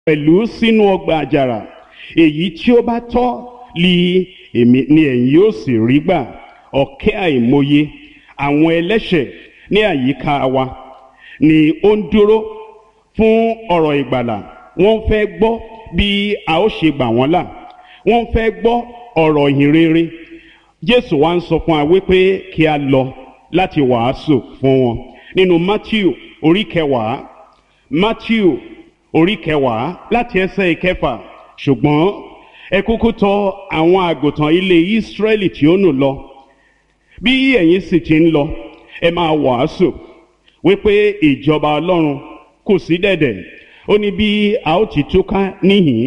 pẹ̀lú sínú ọgbà àjàrà èyí tí ó bá tọ́ li èmi ni ẹ̀yin yóò sì rí gbà ọ̀kẹ́ àìmọye àwọn ẹlẹ́ṣẹ̀ ní àyíká wa ni ó ń dúró fún ọ̀rọ̀ ìgbàlà wọ́n fẹ́ gbọ́ bí a ó ṣe gbà wọ́n là wọ́n fẹ́ gbọ́ ọ̀rọ̀ ìhìn rere jésù wá ń sọ fún wa wípé kí a lọ láti wàásù fún wọn nínú matthew orí kẹwàá matthew orí kẹwàá láti ẹsẹ̀ ìkẹfà ṣùgbọ́n ẹ kúkú tọ̀ àwọn àgùntàn ilé ìsírẹ́lì tí ó nù lọ bí ẹ̀yin sì ti ń lọ ẹ máa wàásù wípé ìjọba ọlọ́run kù sí dẹ̀dẹ̀ ó ní bí a ó ti túká níhìn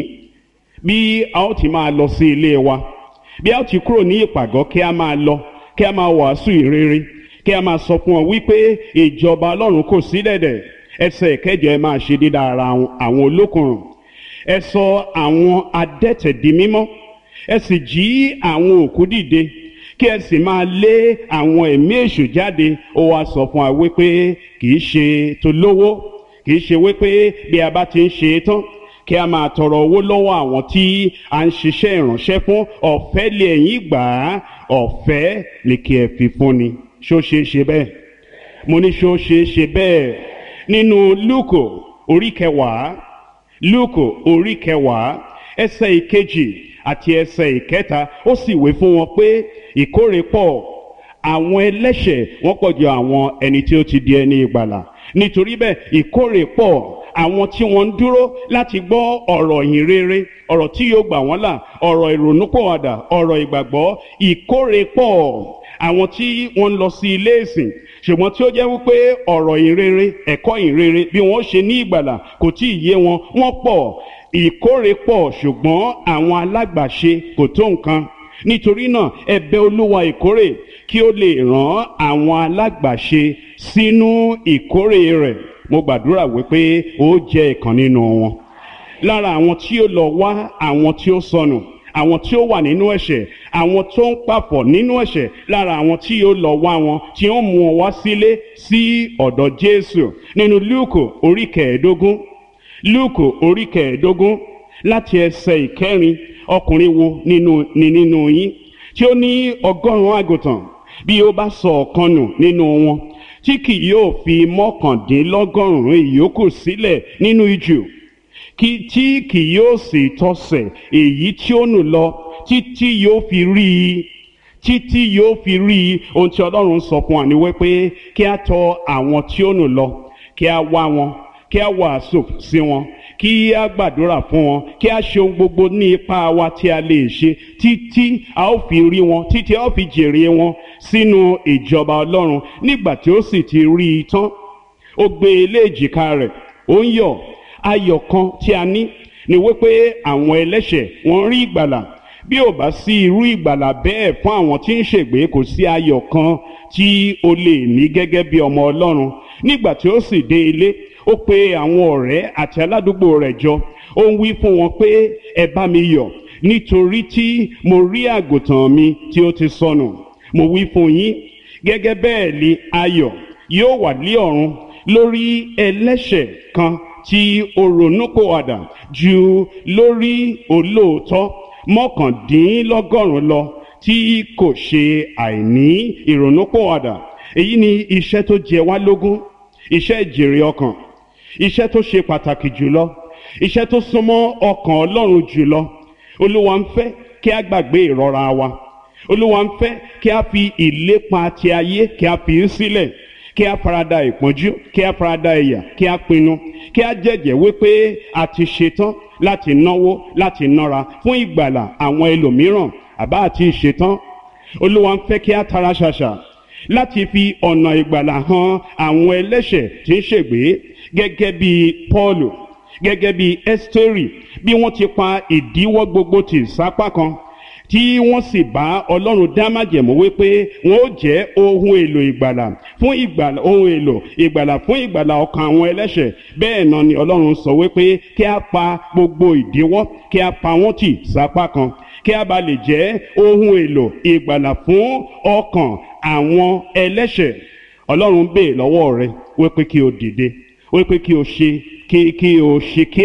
bí a ó ti máa lọ sí ilé wa bí a ó ti kúrò ní ìpàgọ́ kí a máa lọ kí a máa wàásù ìrere kí a máa sọ fún ọ wípé ìjọba ọlọ́run kò sí dẹ̀dẹ̀ ẹsẹ̀ ìkẹjọ ẹ máa ṣe dídá ara àwọn olókùnrùn ẹ sọ àwọn adẹ́tẹ̀ di mímọ́ ẹ sì jí àwọn òkú dìde kí ẹ sì máa lé àwọn ẹ̀mí èṣù jáde ó wá sọ fún wa wípé kì í ṣe tó lówó kì í ṣe wípé bí a bá ti ń ṣe é tán kí a máa tọrọ owó lọ́wọ́ àwọn tí a ń ṣiṣẹ́ ìránṣẹ́ fún ọ̀fẹ́ lè ẹ̀yìn gbà á ọ̀fẹ́ lè kí ẹ fi fún ni ṣó ṣe é ṣe bẹ́ẹ̀ mo ní ṣó ṣe é ṣe bẹ́ẹ̀ nínú lúkò orí kẹwàá lúkò orí kẹwàá ẹsẹ̀ ìkejì àti ẹsẹ̀ ìkẹta ó sì wé fún wọn pé ìkórè pọ̀ àwọn ẹlẹ́ṣẹ̀ wọ́n pọ̀ ju àwọn ẹni tí ó ti di ẹni ìgbàlà nítorí bẹ́ẹ̀ ìkórè pọ̀ àwọn tí wọ́n ń dúró láti gbọ́ ọ̀rọ̀ ìhìn rere ọ̀rọ̀ tí yóò gbà wọ́n là ọ̀rọ̀ ìrònúpọ̀wàdà ọ̀rọ̀ ìgbàgbọ́ ìkórè pọ̀ àwọn tí wọ́n ń lọ sí ilé ìsìn ṣùgbọ́n tí ó jẹ́ wípé ọ̀rọ̀ ìrere ẹ̀kọ́ ìrere bí wọ́n ṣe ní ìgbàlà kò tí ì yé wọn wọ́n pọ̀ ìkórè pọ̀ ṣùgbọ́n àwọn alágbàṣe kò tó nǹkan nítorí náà ẹ bẹ̀ olúwa ìkórè kí ó lè rán àwọn alágbàṣe sínú ìkórè rẹ̀ mo gbàdúrà wípé ó jẹ́ ìkan nínú wọn lára àwọn tí ó lọ wá àwọn tí ó sọnù àwọn tí ó wà nínú ẹ̀ṣẹ̀ àwọn tó ń pàpọ̀ nínú ẹ̀ṣẹ̀ lára àwọn tí yóò lọ wá wọn tí ó mú wọn wá sílé sí ọ̀dọ̀ Jésù nínú Lúùkù orí kẹẹ̀ẹ́dógún Lúùkù orí kẹẹ̀ẹ́dógún láti ẹsẹ̀ ìkẹrin ọkùnrin wo nínú ni nínú yín tí ó ní ọgọ́rùn-ún àgùntàn bí ó bá sọ ọ̀kan nù nínú wọn tí kì yóò fi mọ́kàndínlọ́gọ́rùn-ún ìyókù sílẹ̀ nínú ijù kí tí kì yóò sì tọsẹ̀ èyí tí ó nù lọ títí yóò fi rí i títí yóò fi rí i ohun tí ọlọ́run sọ fún wa ni wípé kí a tọ̀ àwọn tí ó nù lọ kí a wá wọn kí a wàásù sí wọn kí a gbàdúrà fún wọn kí a ṣe ohun gbogbo ní ipá wa tí a lè ṣe títí a ó fi rí wọn títí a ó fi jèrè wọn sínú ìjọba ọlọ́run nígbà tí ó sì ti rí i tán ó gbé e lé èjìká rẹ̀ ó ń yọ̀ ayọ̀ kan tí a ní ni wípé àwọn ẹlẹ́ṣẹ̀ wọ́n rí ìgbàlà bí ò bá sí irú ìgbàlà bẹ́ẹ̀ fún àwọn tí ń ṣègbé kò sí ayọ̀ kan tí o lè ní gẹ́gẹ́ bí ọmọ ọlọ́run nígbà tí ó sì dé ilé ó pe àwọn ọ̀rẹ́ àti aládùúgbò rẹ̀ jọ ó ń wí fún wọn pé ẹ bá mi yọ̀ nítorí tí mo rí àgùntàn mi tí ó ti sọnù mo wí fún yín gẹ́gẹ́ bẹ́ẹ̀ ni ayọ̀ yóò wà ní ọ̀run lórí ẹlẹ́ṣẹ̀ kan tí ó ronúpìwàdà ju lórí olóòótọ́ mọ́kàndínlọ́gọ́rùn-ún lọ tí kò ṣe àìní ìrònúpìwàdà èyí ni iṣẹ́ tó jẹ wá lógún iṣẹ́ ìjèrè ọkàn iṣẹ́ tó ṣe pàtàkì jùlọ iṣẹ́ tó súnmọ́ ọkàn Ọlọ́run jùlọ Olúwa ń fẹ́ kí a gbàgbé ìrora wa Olúwa ń fẹ́ kí a fi ìlépa ti ayé kí a fi í sílẹ̀ kí a farada ìpọ́njú kí a farada ìyà kí a pinnu kí a jẹ́jẹ́ wípé a ti ṣetán láti náwó láti nára fún ìgbàlà àwọn ẹlòmíràn àbá àti ìṣetán Olúwa ń fẹ́ kí a tara ṣàṣà láti fi ọ̀nà ìgbàlà hàn àwọn ẹlẹ́ṣẹ̀ tí ń ṣègbé gẹ́gẹ́ bí Pọ́ọ̀lù gẹ́gẹ́ bí Ẹ́sítérì bí wọ́n ti pa ìdíwọ́ gbogbo tì sápá kan tí wọ́n sì bá ọlọ́run dá májẹ̀mú wípé wọ́n ó jẹ́ ohun èlò ìgbàlà fún ìgbàlà ohun èlò ìgbàlà fún ìgbàlà ọkàn àwọn ẹlẹ́ṣẹ̀ bẹ́ẹ̀ náà ni ọlọ́run sọ wípé kí a pa gbogbo ìdíwọ́ kí a pa wọ́n tì sápá kan kí a bá lè jẹ́ ohun èlò ìgbàlà fún ọkàn àwọn ẹlẹ́ṣẹ̀ ọlọ́run bèè lọ́wọ́ rẹ wípé kí o dìde wípé kí o ṣe kí kí o ṣe kíá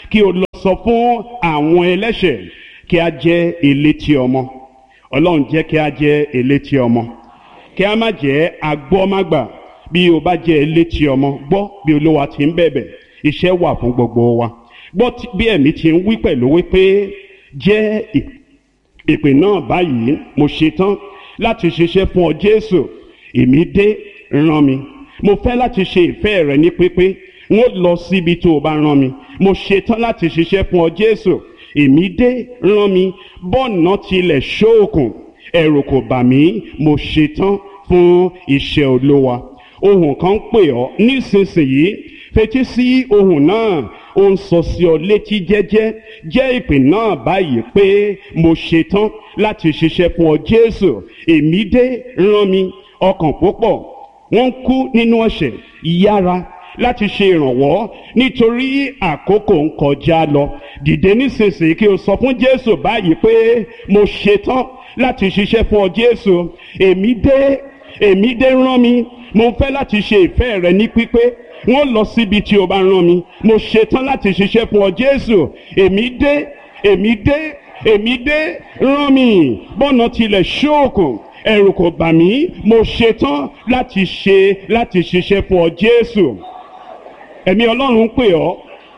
kí o lọ sọ fún àwọn ẹlẹ́ṣẹ̀ kí a jẹ́ elétí ọmọ ọlọ́run jẹ́ kí a jẹ́ elétí ọmọ kí a má jẹ́ agbọ́mágbà bí o bá jẹ́ elétí ọmọ gbọ́ bí olúwa ti ń bẹ̀bẹ̀ iṣẹ́ wà fún gbogbo wa gbọ́ bí ẹ̀mí ti ń wí pẹ̀lú wípé jẹ́ ìpè náà báyìí mo ṣetán láti ṣiṣẹ́ fún ọ Jésù èmi dé rán mi mo fẹ́ láti ṣe ìfẹ́ rẹ ní pípé n ó lọ síbi tó o bá rán mi mo ṣetán láti ṣiṣẹ́ fún ọ Jésù èmi dé rán mi bọ́ọ̀nà tilẹ̀ ṣóòkùn ẹ̀rù kò bà mí mo ṣetán fún iṣẹ́ olówa ohùn kan ń pè ọ́ nísinsìnyí fetí sí ohùn náà ó ń sọ sí ọ létí jẹ́jẹ́ jẹ́ ìpè náà báyìí pé mo ṣetán láti ṣiṣẹ́ fún ọ Jésù èmi dé rán mi ọkàn púpọ̀ wọ́n ń kú nínú ẹ̀ṣẹ̀ yára láti ṣe ìrànwọ́ nítorí àkókò ń kọjá lọ dìde nísinsìnyí kí o sọ fún Jésù báyìí pé mo ṣetán láti ṣiṣẹ́ fún ọ Jésù èmi dé èmi dé rán mi mo fẹ́ láti ṣe ìfẹ́ rẹ ní pípé wọ́n lọ síbi tí o bá rán mi mo ṣetán láti ṣiṣẹ́ fún ọ Jésù èmi dé èmi dé èmi dé rán mi bọ́nà tilẹ̀ ṣóòkùn ẹ̀rù kò bà mí mo ṣetán láti ṣe láti ṣiṣẹ́ fún ọ Jésù ẹ̀mí Ọlọ́run ń pè ọ́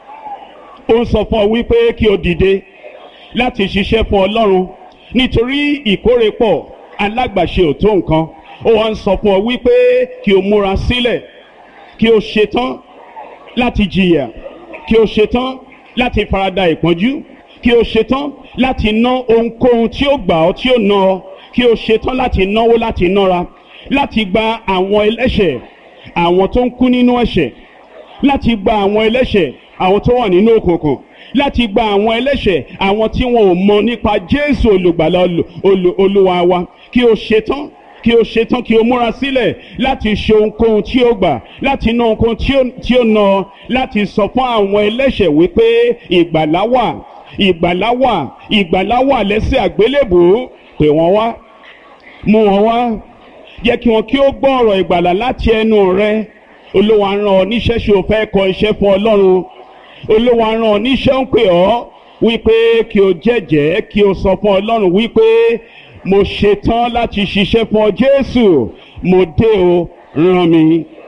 ó ń sọ fún ọ wípé kí o dìde láti ṣiṣẹ́ fún Ọlọ́run nítorí ìkórè pọ̀ alágbàṣe ò tó nǹkan ó wá ń sọ fún ọ wípé kí o múra sílẹ̀ kí o ṣetán láti jìyà kí o ṣetán láti farada ìpọ́njú kí o ṣetán láti ná ohunkóhun tí ó gbà ọ́ tí ó ná ọ kí o ṣetán láti náwó láti nára láti gba àwọn ẹlẹ́ṣẹ̀ àwọn tó ń kú nínú ẹ̀ṣẹ̀ láti gba àwọn ẹlẹ́ṣẹ̀ àwọn tó wà nínú òkùnkùn láti gba àwọn ẹlẹ́ṣẹ̀ àwọn tí wọn ò mọ nípa Jésù olùgbàlà olúwa wa kí o ṣetán kí o ṣetán kí o múra sílẹ̀ láti ṣe ohunkóhun tí ó gbà láti ná ohunkóhun tí ó ná láti sọ fún àwọn ẹlẹ́ṣẹ̀ wípé ìgbàlá wà ìgbàlá wà ìgbàlá wà lẹ́sẹ̀ àgbélébùú pè wọ́n wá mú wọn wá jẹ́ kí wọn kí ó gbọ́ ọ̀rọ̀ ìgbàlà láti ẹnu rẹ olúwa rán ọ níṣẹ́ ṣe o fẹ́ kọ iṣẹ́ fún ọlọ́run olúwa rán ọ níṣẹ́ ń pè ọ́ wípé kí o jẹ́jẹ́ kí o sọ fún ọlọ́run wípé mo ṣetán láti ṣiṣẹ́ fún ọ jésù mo dé o rán mi